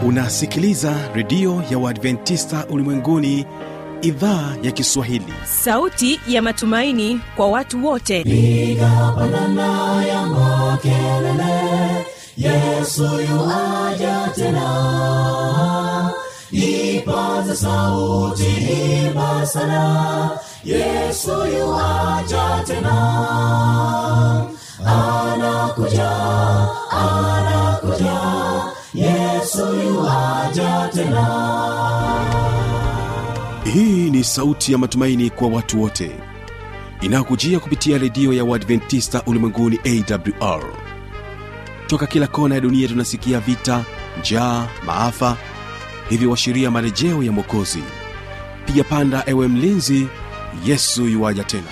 unasikiliza redio ya uadventista ulimwenguni idhaa ya kiswahili sauti ya matumaini kwa watu wote piga pandana ya makelele yesu yuaja tena ipaza sauti imba sana yesu yuaja tena anakuja anakuja yesu yuaja tena hii ni sauti ya matumaini kwa watu wote inayokujia kupitia redio ya uadventista ulimwenguni awr toka kila kona ya dunia tunasikia vita njaa maafa hivyo washiria marejeo ya mwokozi piga panda ewe mlinzi yesu yuwaja tena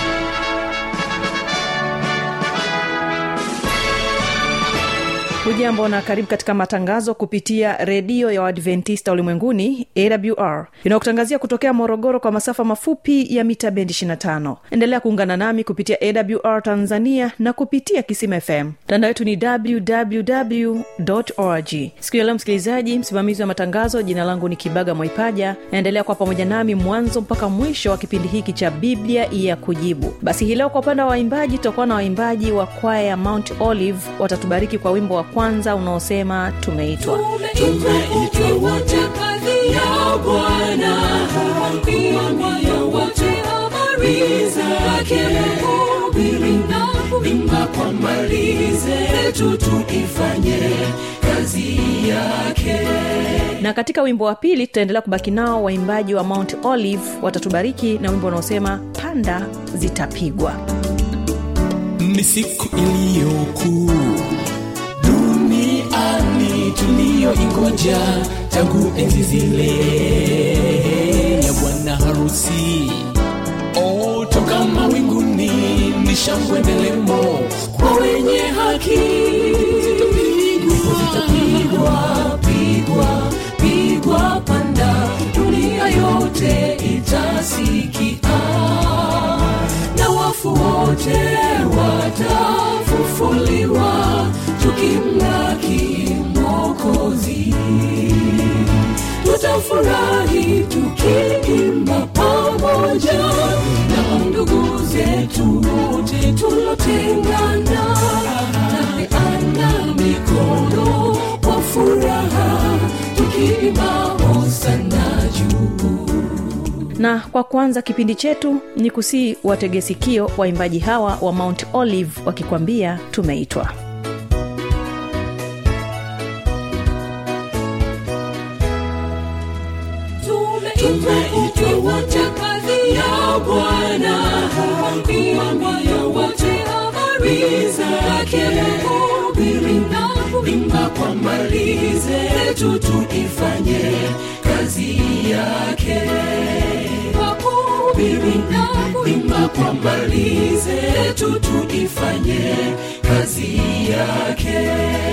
hujambo na karibu katika matangazo kupitia redio ya uadventista ulimwenguni awr inayokutangazia kutokea morogoro kwa masafa mafupi ya mita bendi 25 endelea kuungana nami kupitia awr tanzania na kupitia kisima fm mtandao wetu ni www org siku ya leo msikilizaji msimamizi wa matangazo jina langu ni kibaga mwaipaja naendelea kwa pamoja nami mwanzo mpaka mwisho wa kipindi hiki cha biblia ya kujibu basi hii leo kwa upande wa waimbaji tutakuwa na waimbaji wa kwaya ya mount olive watatubariki kwa wimbo wa kwanza unaosema tumeitwa tumeitwa wote kazi ya bwana kuambia wote habari zake hubiri na kuimba kwa mali zetu tuifanye kazi yake na katika wimbo wa pili tutaendelea kubaki nao waimbaji wa mount olive watatubariki na wimbo unaosema panda zitapigwa ni siku iliyokuu duniani tuliyoingoja tangu enzi zile ya bwana harusi oh, toka mawinguni ni shangwe ndelemo kwa wenye haki Ndipo zitapigwa pigwa pigwa panda dunia yote itasikia na wafu wote watafufuliwa tukimlaki mwokozi tutafurahi tukiimba pamoja na ndugu zetu wote tulotengana tapeana mikono kwa furaha tukiimba hosana juu na kwa kwanza kipindi chetu ni kusii watege sikio waimbaji hawa wa mount olive wakikwambia tumeitwa tumeitwa wote kazi ya bwana kuambia wote habari zake hubiri na kuimba kwa mali zetu tuifanye kazi yake kwa kuhubiri na kuimba kwa mali zetu tuifanye kazi yake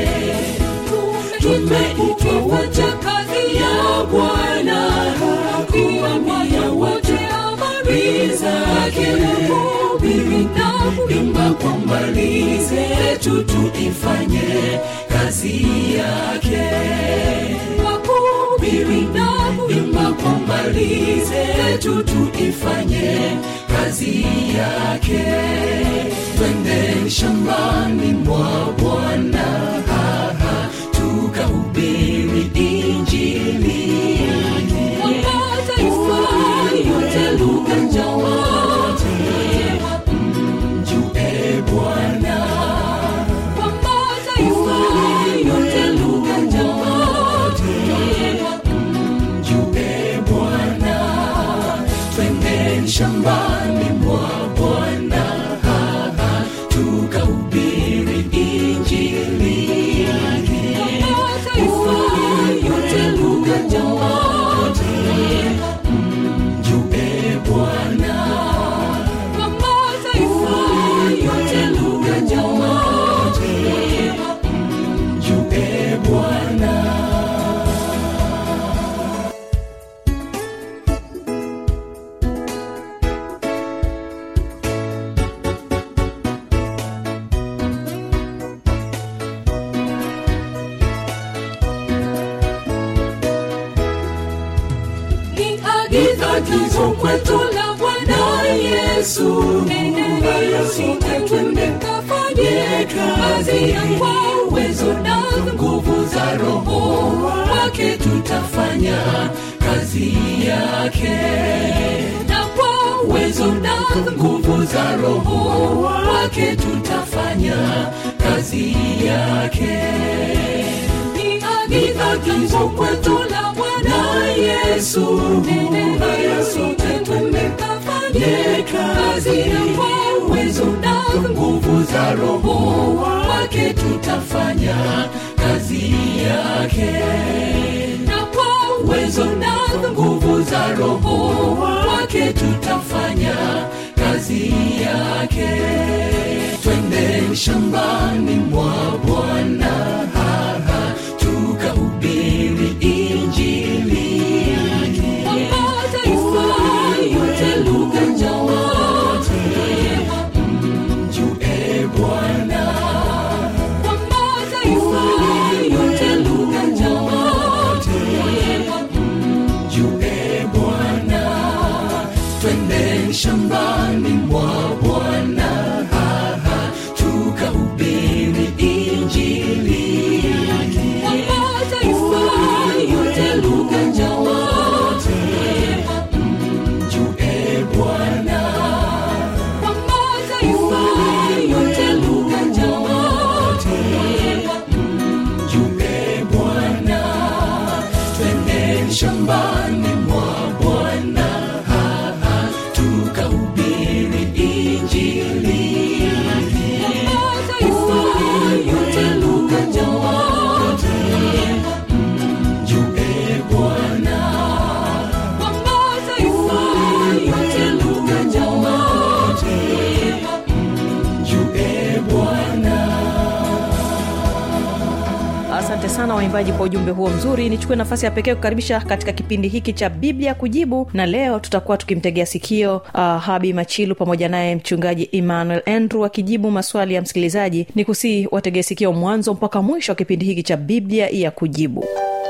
tumeitwa wote kazi ya bwana kuambia wote habari zake hubiri na kuimba kwa mali zetu tuifanye kazi yake kwa kuhubiri na kuimba kwa mali zetu tuifanye kazi yake twendeni shambani mwa bwana haha tukahubiri injili yote lugha wote mjue bwana yote lugha wote mjue bwana twendeni shambani mwa bwana haha tukahubiri yesu haya sote twende kafanye kazi kwa uwezo na nguvu za roho wake tutafanya kazi yake na kwa uwezo na nguvu za roho wake tutafanya kazi yake ni agizo kwetu la bwana yesu haya sote twende kafanye kazi kwa uwezo na nguvu za roho wake tutafanya kazi yake na kwa uwezo na nguvu za roho wake tutafanya kazi yake twende shambani mwa bwana haha tukahubiri injili mataifa yote lugha njote mjue bwana kwa mataifa yote lugha njote mjue bwana twende shambani mwa bwana haha tukahubiri injili kwa mataifa yote lugha njote mjue bwana kwa mataifa yote lugha njote mjue bwana twende shambani mwa bwana haha tukahubiri injili mataifa yote lugha njote mjue bwana kwa mataifa yote lugha njote mjue bwana asante sana waimbaji kwa ujumbe huo mzuri nichukue nafasi ya pekee kukaribisha katika kipindi hiki cha biblia kujibu na leo tutakuwa tukimtegea sikio uh, habi machilu pamoja naye mchungaji emmanuel andrew akijibu maswali ya msikilizaji ni kusii wategee sikio mwanzo mpaka mwisho wa kipindi hiki cha biblia ya kujibu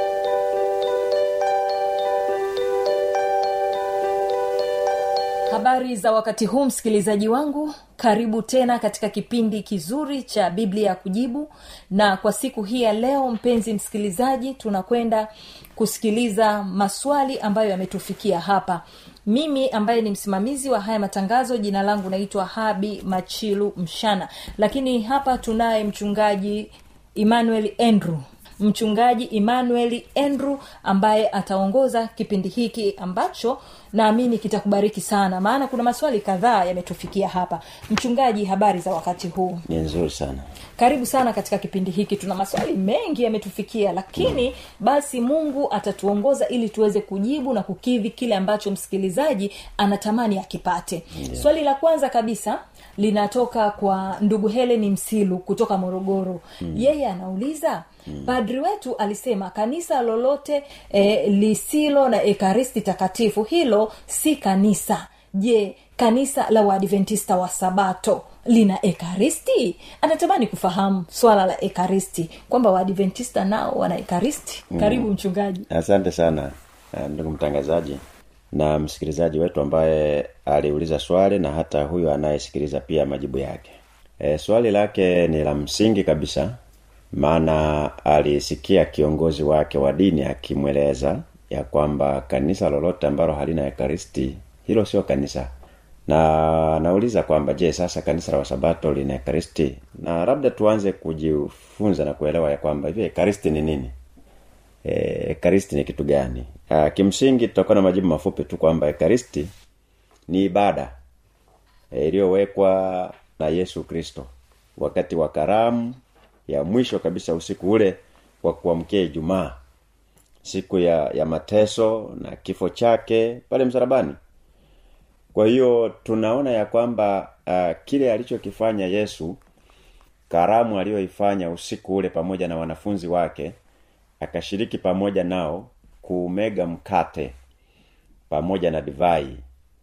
habari za wakati huu msikilizaji wangu karibu tena katika kipindi kizuri cha biblia ya kujibu na kwa siku hii ya leo mpenzi msikilizaji tunakwenda kusikiliza maswali ambayo yametufikia hapa mimi ambaye ni msimamizi wa haya matangazo jina langu naitwa habi machilu mshana lakini hapa tunaye mchungaji emmanuel andrew mchungaji emmanuel andrew ambaye ataongoza kipindi hiki ambacho naamini kitakubariki sana maana kuna maswali kadhaa yametufikia hapa mchungaji habari za wakati huu ni nzuri sana karibu sana katika kipindi hiki tuna maswali mengi yametufikia lakini mm. basi mungu atatuongoza ili tuweze kujibu na kukidhi kile ambacho msikilizaji anatamani akipate yeah. swali la kwanza kabisa linatoka kwa ndugu heleni msilu kutoka morogoro mm. yeye anauliza mm. padri wetu alisema kanisa lolote e, lisilo na ekaristi takatifu hilo si kanisa je kanisa la waadventista wa sabato lina ekaristi anatamani kufahamu swala la ekaristi kwamba waadventista nao wana ekaristi karibu mchungaji asante sana eh, ndugu mtangazaji na msikilizaji wetu ambaye aliuliza swali na hata huyo anayesikiliza pia majibu yake e, swali lake ni la msingi kabisa maana alisikia kiongozi wake wa dini akimweleza ya kwamba kanisa lolote ambalo halina ekaristi hilo sio kanisa na nauliza kwamba je sasa kanisa la wasabato lina ekaristi na labda tuanze kujifunza na kuelewa ya kwamba hivi ekaristi ni nini e, ekaristi ni kitu gani A, kimsingi tutakuwa na majibu mafupi tu kwamba ekaristi ni ibada e, iliyowekwa na yesu kristo wakati wa karamu ya mwisho kabisa usiku ule wa kuamkia ijumaa siku ya ya mateso na kifo chake pale msalabani kwa hiyo tunaona ya kwamba uh, kile alichokifanya yesu karamu aliyoifanya usiku ule pamoja na wanafunzi wake akashiriki pamoja nao kuumega mkate pamoja na divai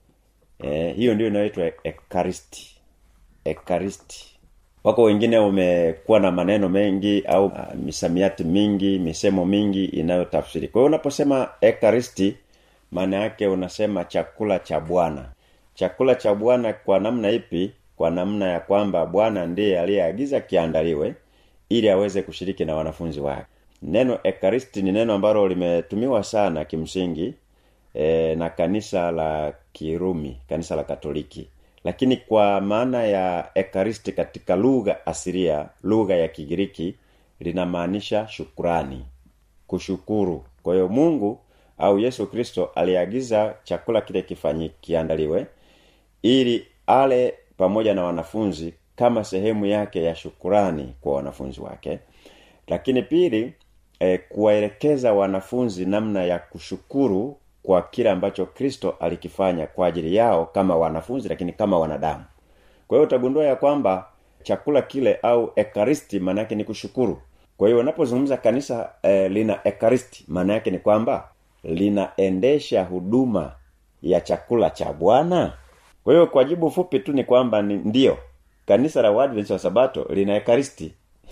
e, hiyo ndio inayoitwa ekaristi ekaristi wako wengine umekuwa na maneno mengi au uh, misamiati mingi misemo mingi inayotafsiri kwa hiyo unaposema ekaristi maana yake unasema chakula cha bwana chakula cha bwana kwa namna ipi kwa namna ya kwamba bwana ndiye aliyeagiza kiandaliwe ili aweze kushiriki na wanafunzi wake neno ekaristi ni neno ambalo limetumiwa sana kimsingi e, na kanisa la kirumi kanisa la katoliki lakini kwa maana ya ekaristi katika lugha asiria lugha ya kigiriki linamaanisha shukrani kushukuru kwa hiyo mungu au yesu kristo aliagiza chakula kile kifanyi kiandaliwe ili ale pamoja na wanafunzi kama sehemu yake ya shukurani kwa wanafunzi wake lakini pili e, kuwaelekeza wanafunzi namna ya kushukuru kwa kile ambacho kristo alikifanya kwa ajili yao kama wanafunzi lakini kama wanadamu kwa hiyo utagundua ya kwamba chakula kile au ekaristi maana yake ni kushukuru kwa hiyo unapozungumza kanisa e, lina ekaristi maana yake ni kwamba linaendesha huduma ya chakula cha bwana kwa hiyo kwa jibu fupi tu ni kwamba ni ndio kanisa la Waadventista wa sabato lina ekaristi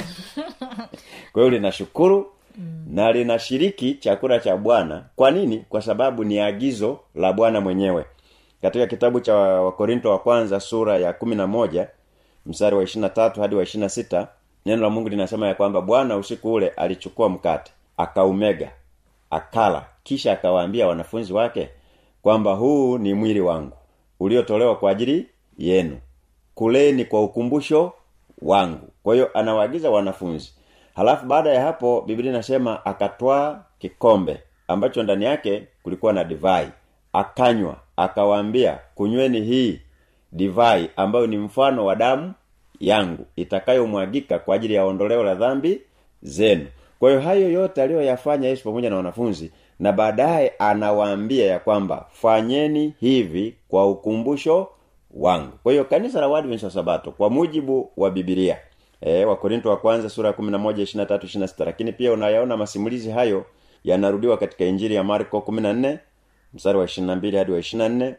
kwa hiyo linashukuru mm. na linashiriki chakula cha bwana kwa nini kwa sababu ni agizo la bwana mwenyewe katika kitabu cha wakorinto wa kwanza sura ya kumi na moja mstari wa ishirina tatu hadi wa ishirina sita neno la mungu linasema ya kwamba bwana usiku ule alichukua mkate akaumega akala kisha akawaambia wanafunzi wake kwamba huu ni mwili wangu uliotolewa kwa ajili yenu kuleni kwa ukumbusho wangu kwa hiyo anawaagiza wanafunzi halafu baada ya hapo biblia inasema akatwaa kikombe ambacho ndani yake kulikuwa na divai akanywa akawaambia kunyweni hii divai ambayo ni mfano wa damu yangu itakayomwagika kwa ajili ya ondoleo la dhambi zenu kwa hiyo hayo yote aliyoyafanya yesu pamoja na wanafunzi na baadaye anawaambia ya kwamba fanyeni hivi kwa ukumbusho wangu kwa hiyo kanisa la Waadventista wa sabato kwa mujibu wa bibilia e, wakorinto wa kwanza sura ya kumi na moja ishirina tatu ishirina sita lakini pia unayaona masimulizi hayo yanarudiwa katika injili ya marko kumi na nne mstari wa ishirina mbili hadi wa ishirina nne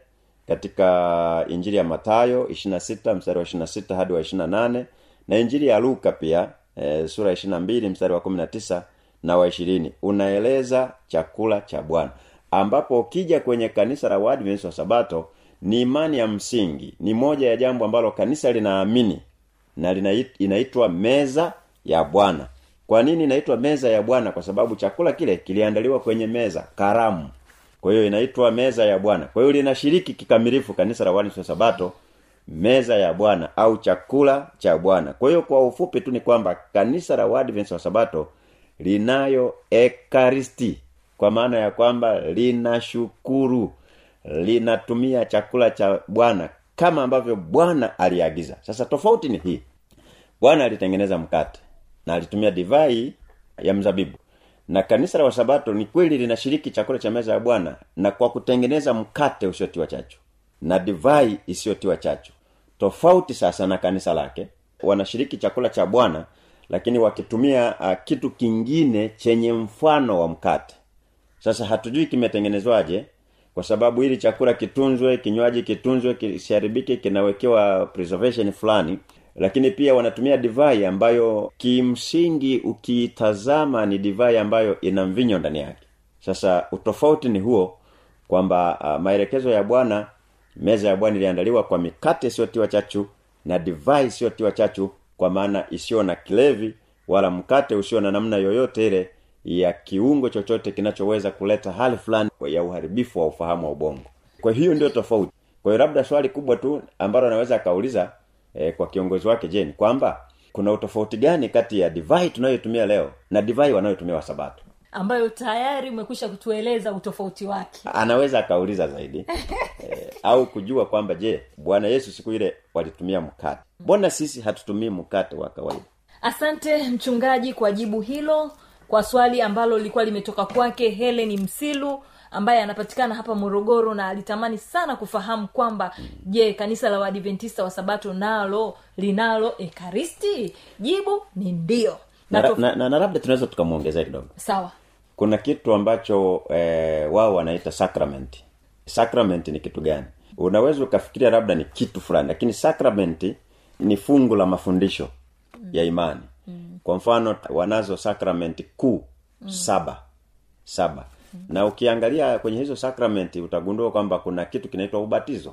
katika injili ya matayo ishirina sita mstari wa ishirina sita hadi wa ishirina nane na injili ya luka pia e, sura ya ishirina mbili mstari wa kumi na tisa na wa ishirini unaeleza chakula cha bwana ambapo ukija kwenye kanisa la Waadventista wa sabato ni imani ya msingi ni moja ya jambo ambalo kanisa linaamini na linait, inaitwa meza ya bwana kwa nini inaitwa meza ya bwana kwa sababu chakula kile kiliandaliwa kwenye meza karamu kwa hiyo inaitwa meza ya bwana kwa hiyo linashiriki kikamilifu kanisa la Waadventista wa sabato meza ya bwana au chakula cha bwana kwa hiyo kwa ufupi tu ni kwamba kanisa la Waadventista wa sabato linayo ekaristi kwa maana ya kwamba linashukuru linatumia chakula cha bwana kama ambavyo bwana aliagiza sasa tofauti ni hii bwana alitengeneza mkate na alitumia divai ya mzabibu na kanisa la wasabato ni kweli linashiriki chakula cha meza ya bwana na kwa kutengeneza mkate usiotiwa chachu na divai isiyotiwa chachu tofauti sasa na kanisa lake wanashiriki chakula cha bwana lakini wakitumia uh, kitu kingine chenye mfano wa mkate sasa hatujui kimetengenezwaje kwa sababu ili chakula kitunzwe kinywaji kitunzwe kisiharibike kinawekewa preservation fulani lakini pia wanatumia divai ambayo kimsingi ukiitazama ni divai ambayo ina mvinyo ndani yake sasa utofauti ni huo kwamba uh, maelekezo ya bwana meza ya bwana iliandaliwa kwa mikate isiyotiwa chachu na divai isiyotiwa chachu kwa maana isiyo na kilevi wala mkate usio na namna yoyote ile ya kiungo chochote kinachoweza kuleta hali fulani ya uharibifu wa ufahamu wa ubongo kwa hiyo ndio tofauti kwa hiyo labda swali kubwa tu ambalo anaweza akauliza eh, kwa kiongozi wake je ni kwamba kuna utofauti gani kati ya divai tunayotumia leo na divai wanayotumia wasabato ambayo tayari umekwisha kutueleza utofauti wake anaweza akauliza zaidi eh, au kujua kwamba je bwana yesu siku ile walitumia mkate mbona sisi hatutumii mkate wa kawaida asante mchungaji kwa jibu hilo kwa swali ambalo lilikuwa limetoka kwake heleni msilu ambaye anapatikana hapa morogoro na alitamani sana kufahamu kwamba je kanisa la waadventista wa sabato nalo linalo ekaristi jibu ni ndio na, na, tof- na, na, na labda tunaweza tukamwongezea kidogo sawa kuna kitu ambacho eh, wao wanaita sacrament sacrament ni kitu gani unaweza ukafikiria labda ni kitu fulani lakini sacrament ni fungu la mafundisho mm. ya imani mm. kwa mfano wanazo sacrament kuu mm. saba saba mm. na ukiangalia kwenye hizo sacrament utagundua kwamba kuna kitu kinaitwa ubatizo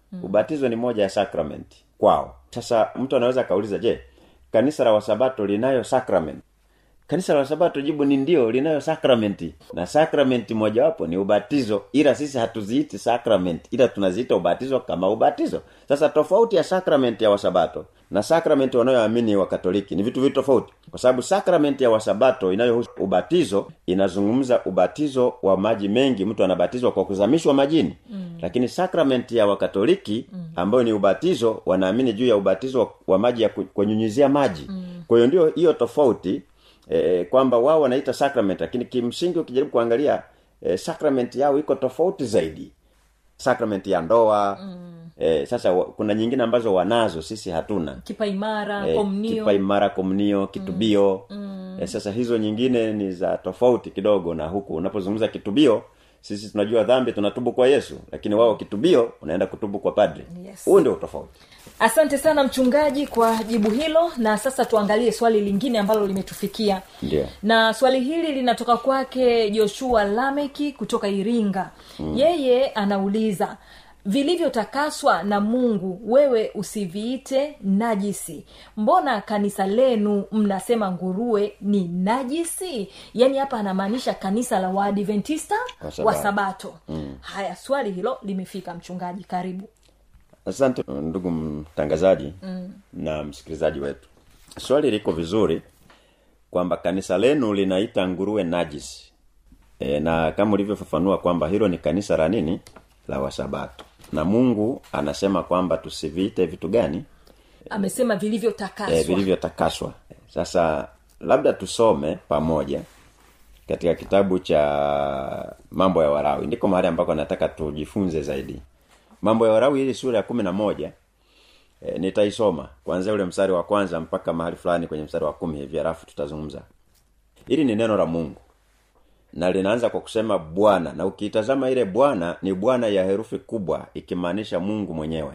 mm. ubatizo ni moja ya sacrament kwao sasa mtu anaweza akauliza je kanisa la wasabato linayo sacrament kanisa la wasabato jibu ni ndio linayo sakramenti na sakramenti mojawapo ni ubatizo ila sisi hatuziiti sakramenti ila tunaziita ubatizo kama ubatizo sasa tofauti ya sakramenti ya wasabato na sakramenti wanayoamini wa katoliki ni vitu vitu tofauti kwa sababu sakramenti ya wasabato inayohusu ubatizo inazungumza ubatizo wa maji mengi mtu anabatizwa kwa kuzamishwa majini mm. lakini sakramenti ya wakatoliki mm. ambayo ni ubatizo wanaamini juu ya ubatizo wa maji ya ku- kunyunyizia maji mm. kwa hiyo ndio hiyo tofauti e, kwamba wao wanaita sacrament lakini kimsingi ukijaribu kuangalia e, sacrament yao iko tofauti zaidi sacrament ya ndoa mm. e, sasa wa, kuna nyingine ambazo wanazo sisi hatuna kipa imara Eh, komnio kipa imara komunio kitubio mm. e, sasa hizo nyingine ni za tofauti kidogo na huku unapozungumza kitubio sisi tunajua dhambi tunatubu kwa yesu lakini wao kitubio unaenda kutubu kwa padri Yes. huu ndio utofauti asante sana mchungaji kwa jibu hilo na sasa tuangalie swali lingine ambalo limetufikia Ndio. na swali hili linatoka kwake joshua lameki kutoka iringa mm. yeye anauliza vilivyotakaswa na mungu wewe usiviite najisi mbona kanisa lenu mnasema nguruwe ni najisi yaani hapa anamaanisha kanisa la waadventista Wa Sabato. wa sabato mm. haya swali hilo limefika mchungaji karibu asante ndugu mtangazaji mm. na msikilizaji wetu swali liko vizuri kwamba kanisa lenu linaita nguruwe najis e, na kama ulivyofafanua kwamba hilo ni kanisa la nini la wasabato na mungu anasema kwamba tusiviite vitu gani amesema vilivyotakaswa e, vilivyotakaswa sasa labda tusome pamoja katika kitabu cha mambo ya warawi ndiko mahali ambako nataka tujifunze zaidi mambo ya warawi hili sura ya kumi na moja e, nitaisoma kuanzia ule mstari wa kwanza mpaka mahali fulani kwenye mstari wa kumi hivi halafu tutazungumza hili ni neno la mungu na linaanza kwa kusema bwana na ukiitazama ile bwana ni bwana ya herufi kubwa ikimaanisha mungu mwenyewe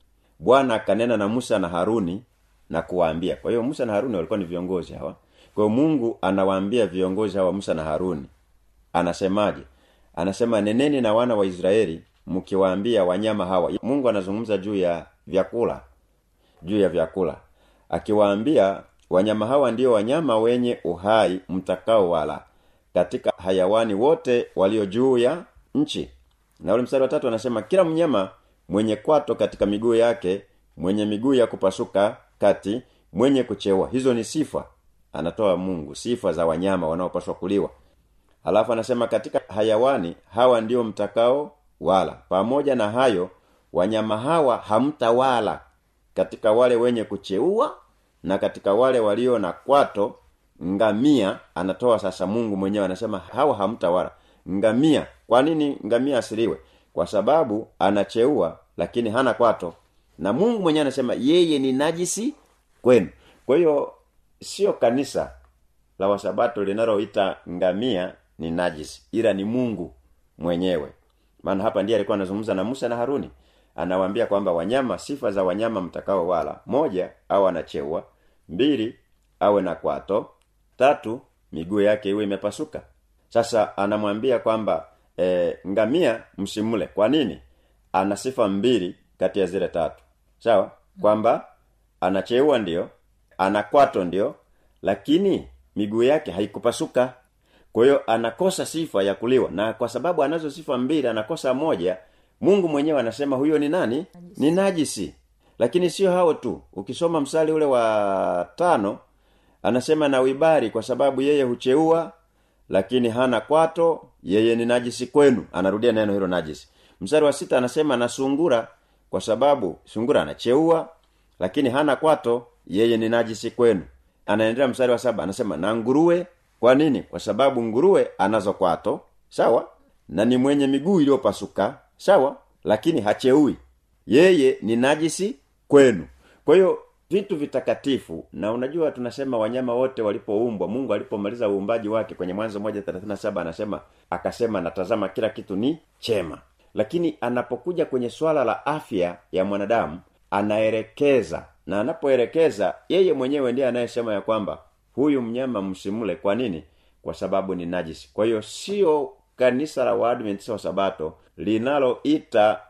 bwana akanena na musa na haruni na kuwaambia kwa hiyo musa na haruni walikuwa ni viongozi hawa kwa hiyo mungu anawaambia viongozi hawa musa na haruni anasemaje anasema neneni na wana wa israeli mkiwaambia wanyama hawa mungu anazungumza juu ya vyakula juu ya vyakula akiwaambia wanyama hawa ndio wanyama wenye uhai mtakao wala katika hayawani wote walio juu ya nchi na ule mstari wa tatu anasema kila mnyama mwenye kwato katika miguu yake mwenye miguu ya kupasuka kati mwenye kucheua hizo ni sifa anatoa mungu sifa za wanyama wanaopaswa kuliwa halafu anasema katika hayawani hawa ndio mtakao wala pamoja na hayo wanyama hawa hamtawala katika wale wenye kucheua na katika wale walio na kwato ngamia anatoa sasa mungu mwenyewe anasema hawa hamtawala ngamia kwa nini ngamia asiliwe kwa sababu anacheua lakini hana kwato na mungu mwenyewe anasema yeye ni najisi kwenu kwa hiyo sio kanisa la wasabato linaloita ngamia ni najisi ila ni mungu mwenyewe maana hapa ndiye alikuwa anazungumza na musa na haruni anawaambia kwamba wanyama sifa za wanyama mtakao wala moja au anacheua mbili awe na kwato tatu miguu yake iwe imepasuka sasa anamwambia kwamba e, ngamia msimule kwa nini ana sifa mbili kati ya zile tatu sawa kwamba anacheua ndio ana kwato ndio lakini miguu yake haikupasuka kwa hiyo anakosa sifa ya kuliwa na kwa sababu anazo sifa mbili anakosa moja mungu mwenyewe anasema huyo ni nani ni najisi lakini sio hao tu ukisoma msali ule wa tano anasema na wibari kwa sababu yeye hucheua lakini hana kwato yeye ni najisi kwenu anarudia neno hilo najisi mstari wa sita anasema na sungura kwa sababu sungura anacheua lakini hana kwato yeye ni najisi kwenu anaendelea mstari wa saba anasema na nguruwe kwa nini kwa sababu nguruwe anazo kwato sawa na ni mwenye miguu iliyopasuka sawa lakini hacheui yeye ni najisi kwenu kwa hiyo vitu vitakatifu na unajua tunasema wanyama wote walipoumbwa mungu alipomaliza uumbaji wake kwenye mwanzo moja thelathini na saba anasema akasema natazama kila kitu ni chema lakini anapokuja kwenye swala la afya ya mwanadamu anaelekeza na anapoelekeza yeye mwenyewe ndiye anayesema ya kwamba huyu mnyama msimule kwa nini kwa sababu ni najisi kwa hiyo sio kanisa la waadventista wa sabato linaloita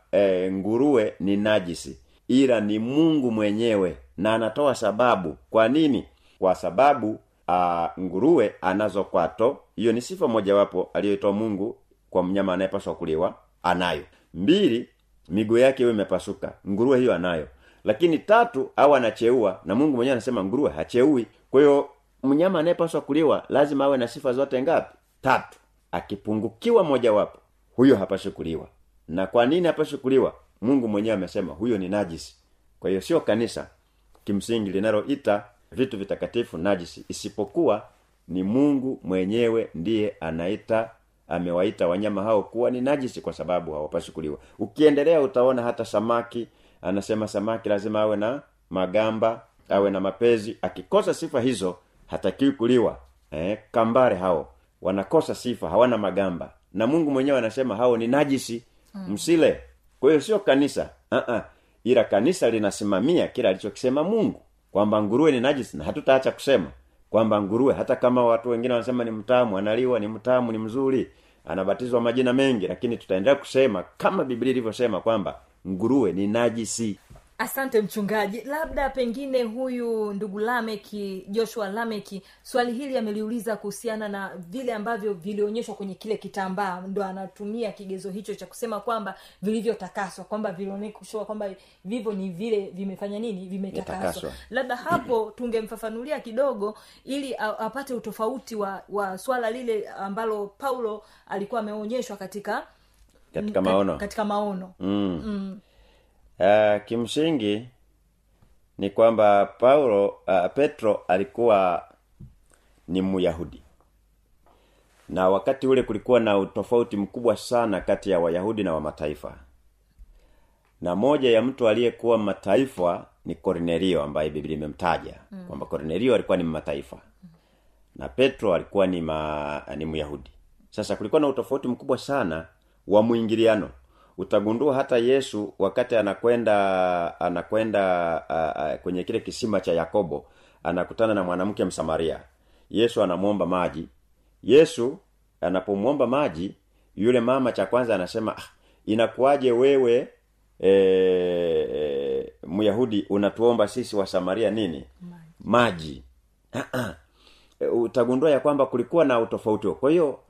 e, nguruwe ni najisi ila ni mungu mwenyewe na anatoa sababu kwa nini kwa sababu a, nguruwe anazo kwato hiyo ni sifa mojawapo aliyoitoa mungu kwa mnyama anayepaswa kuliwa anayo mbili miguu yake iwe imepasuka nguruwe hiyo anayo lakini tatu au anacheua na mungu mwenyewe anasema nguruwe hacheui kwa hiyo mnyama anayepaswa kuliwa lazima awe na sifa zote ngapi tatu akipungukiwa mojawapo huyo hapaswi kuliwa na kwa nini hapaswi kuliwa mungu mwenyewe amesema huyo ni najisi kwa hiyo sio kanisa kimsingi linaloita vitu vitakatifu najisi isipokuwa ni mungu mwenyewe ndiye anaita amewaita wanyama hao kuwa ni najisi kwa sababu hawapaswi kuliwa ukiendelea utaona hata samaki anasema samaki lazima awe na magamba awe na mapezi akikosa sifa hizo hatakiwi kuliwa eh, kambare hao wanakosa sifa hawana magamba na mungu mwenyewe anasema hao ni najisi mm. msile kwa hiyo sio kanisa uh-uh. ila kanisa linasimamia kila alichokisema mungu kwamba nguruwe ni najisi na hatutaacha kusema kwamba nguruwe hata kama watu wengine wanasema ni mtamu analiwa ni mtamu ni mzuri anabatizwa majina mengi lakini tutaendelea kusema kama biblia ilivyosema kwamba nguruwe ni najisi asante mchungaji labda pengine huyu ndugu lameki joshua lameki swali hili ameliuliza kuhusiana na vile ambavyo vilionyeshwa kwenye kile kitambaa ndo anatumia kigezo hicho cha kusema kwamba vilivyotakaswa kwamba vilionyeshwa kwamba vivyo ni vile vimefanya nini vimetakaswa Vimetakaswa. labda hapo tungemfafanulia kidogo ili a- apate utofauti wa, wa swala lile ambalo paulo alikuwa ameonyeshwa katika katika kat- maono katika maono mm. Mm. Uh, kimsingi ni kwamba paulo uh, petro alikuwa ni myahudi na wakati ule kulikuwa na utofauti mkubwa sana kati ya wayahudi na wamataifa na moja ya mtu aliyekuwa mataifa ni kornelio ambaye biblia imemtaja mm. kwamba kornelio alikuwa ni mataifa na petro alikuwa ni ma, ni myahudi sasa kulikuwa na utofauti mkubwa sana wa mwingiliano utagundua hata yesu wakati anakwenda anakwenda uh, uh, kwenye kile kisima cha yakobo anakutana na mwanamke msamaria yesu anamwomba maji yesu anapomwomba maji yule mama cha kwanza anasema ah, inakuwaje wewe e, e, myahudi unatuomba sisi wa samaria nini maji, maji. E, utagundua ya kwamba kulikuwa na utofauti huo. kwa hiyo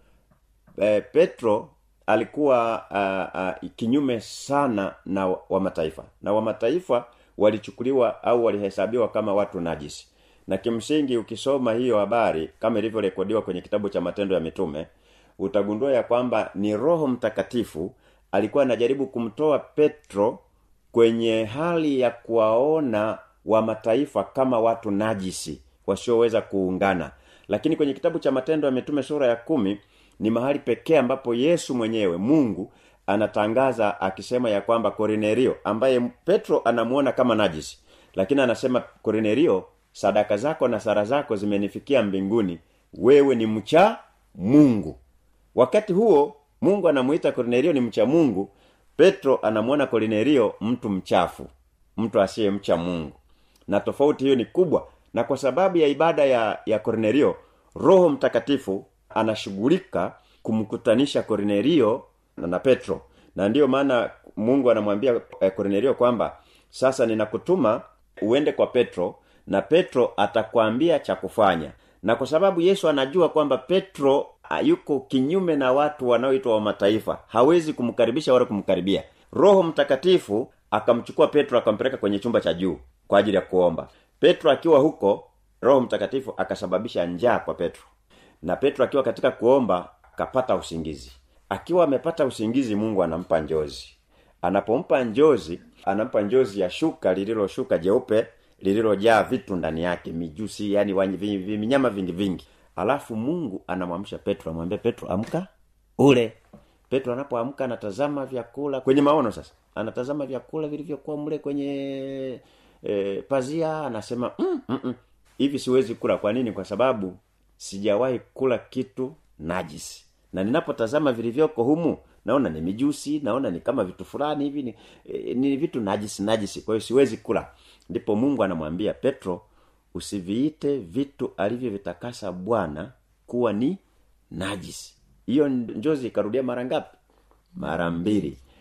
e, petro alikuwa uh, uh, kinyume sana na wa mataifa na wa mataifa walichukuliwa au walihesabiwa kama watu najisi na kimsingi ukisoma hiyo habari kama ilivyorekodiwa kwenye kitabu cha matendo ya mitume utagundua ya kwamba ni roho mtakatifu alikuwa anajaribu kumtoa petro kwenye hali ya kuwaona wa mataifa kama watu najisi wasioweza kuungana lakini kwenye kitabu cha matendo ya mitume sura ya kumi ni mahali pekee ambapo yesu mwenyewe mungu anatangaza akisema ya kwamba kornelio ambaye petro anamuona kama najisi lakini anasema kornelio sadaka zako na sara zako zimenifikia mbinguni wewe ni mcha mungu wakati huo mungu anamuita kornelio ni mcha mungu petro anamwona kornelio mtu mchafu mtu asiyemcha mungu na tofauti hiyo ni kubwa na kwa sababu ya ibada ya ya kornelio roho mtakatifu anashughulika kumkutanisha kornelio na, na petro na ndiyo maana mungu anamwambia eh, kornelio kwamba sasa ninakutuma uende kwa petro na petro atakwambia cha kufanya na kwa sababu yesu anajua kwamba petro yuko kinyume na watu wanaoitwa wa mataifa hawezi kumkaribisha wala kumkaribia roho mtakatifu akamchukua petro akampeleka kwenye chumba cha juu kwa ajili ya kuomba petro akiwa huko roho mtakatifu akasababisha njaa kwa petro na petro akiwa katika kuomba akapata usingizi akiwa amepata usingizi mungu anampa njozi anapompa njozi anampa njozi ya shuka lililoshuka jeupe lililojaa vitu ndani yake mijusi yani vinyama vingi vingi alafu mungu anamwamsha petro amwambia petro amka ule petro anapoamka anatazama vyakula kwenye maono sasa anatazama vyakula vilivyokuwa mle kwenye e, pazia anasema mm, mm, mm. hivi siwezi kula kwa nini kwa sababu sijawahi kula kitu najisi na ninapotazama vilivyoko humu naona ni mijusi naona ni kama vitu fulani hivi ni, e, ni vitu najisi najisi kwa hiyo siwezi kula ndipo mungu anamwambia petro usiviite vitu alivyovitakasa bwana kuwa ni najisi hiyo njozi ikarudia mara ngapi mara mbili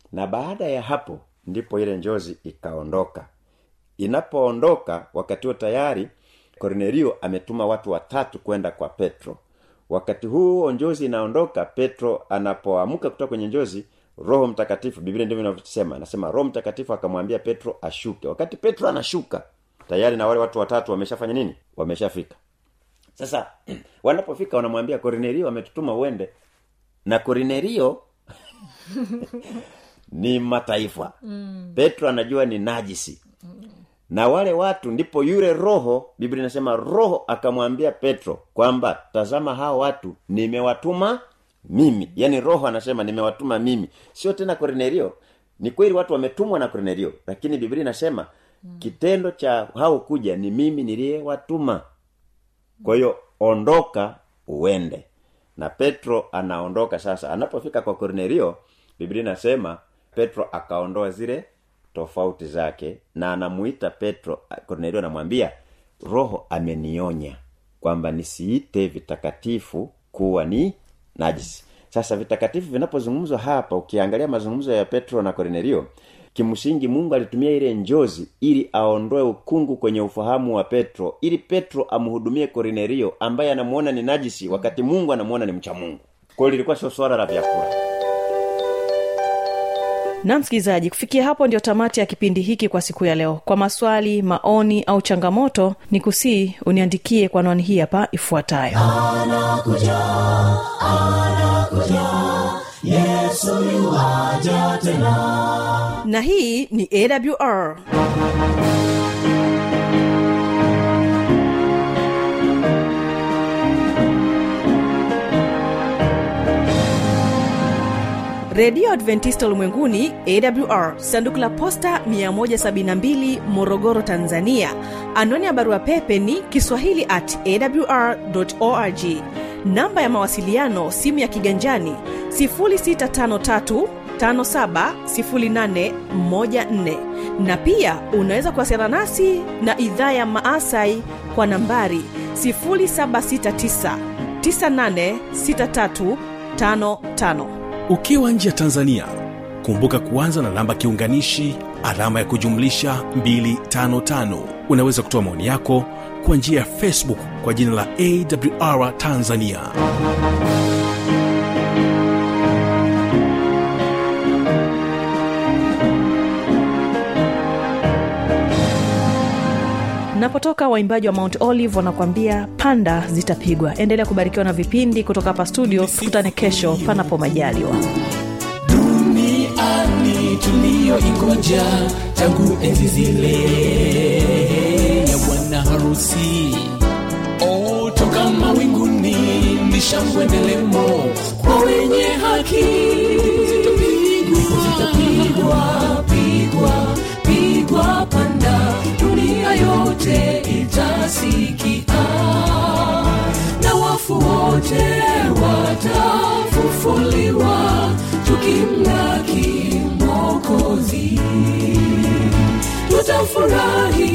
na baada ya hapo ndipo ile njozi ikaondoka inapoondoka wakati huo tayari kornelio ametuma watu watatu kwenda kwa petro wakati huo njozi inaondoka petro anapoamka kutoka kwenye njozi roho mtakatifu biblia ndivyo inavyosema anasema roho mtakatifu akamwambia petro ashuke wakati petro anashuka tayari na wale watu watatu wameshafanya nini wameshafika sasa wanapofika wanamwambia kornelio ametutuma uende na kornelio ni mataifa mm. petro anajua ni najisi na wale watu ndipo yule roho biblia inasema roho akamwambia petro kwamba tazama hao watu nimewatuma mimi yaani roho anasema nimewatuma mimi sio tena kornelio ni kweli watu wametumwa na kornelio lakini biblia inasema mm. kitendo cha hao kuja ni mimi niliyewatuma kwa hiyo ondoka uende na petro anaondoka sasa anapofika kwa kornelio biblia inasema petro akaondoa zile tofauti zake na anamuita petro kornelio anamwambia roho amenionya kwamba nisiite vitakatifu kuwa ni najisi sasa vitakatifu vinapozungumzwa hapa ukiangalia mazungumzo ya petro na kornelio kimsingi mungu alitumia ile njozi ili aondoe ukungu kwenye ufahamu wa petro ili petro amhudumie kornelio ambaye anamuona ni najisi wakati mungu anamuona ni mcha mungu kwa hiyo lilikuwa sio swala la vyakula na msikilizaji kufikia hapo ndio tamati ya kipindi hiki kwa siku ya leo kwa maswali maoni au changamoto ni kusii uniandikie kwa anwani hii hapa ifuatayo na hii ni awr redio adventista ulimwenguni awr sanduku la posta 172 morogoro tanzania anwani ya barua pepe ni kiswahili at awr org namba ya mawasiliano simu ya kiganjani 653 570814 na pia unaweza kuwasiliana nasi na idhaa ya maasai kwa nambari 769 986355 ukiwa nje ya tanzania kumbuka kuanza na namba kiunganishi alama ya kujumlisha 255 unaweza kutoa maoni yako kwa njia ya facebook kwa jina la awr tanzania napotoka waimbaji wa mount olive wanakuambia panda zitapigwa endelea kubarikiwa na vipindi kutoka hapa studio tukutane kesho panapo majaliwa duniani tuliyoingoja tangu enzi zile ya bwana harusi o toka mawinguni ni shangwe ndelemo kwa wenye haki zitapigwa pigwa pigwa panda dunia yote itasikia na wafu wote watafufuliwa tukimlaki mokozi tutafurahi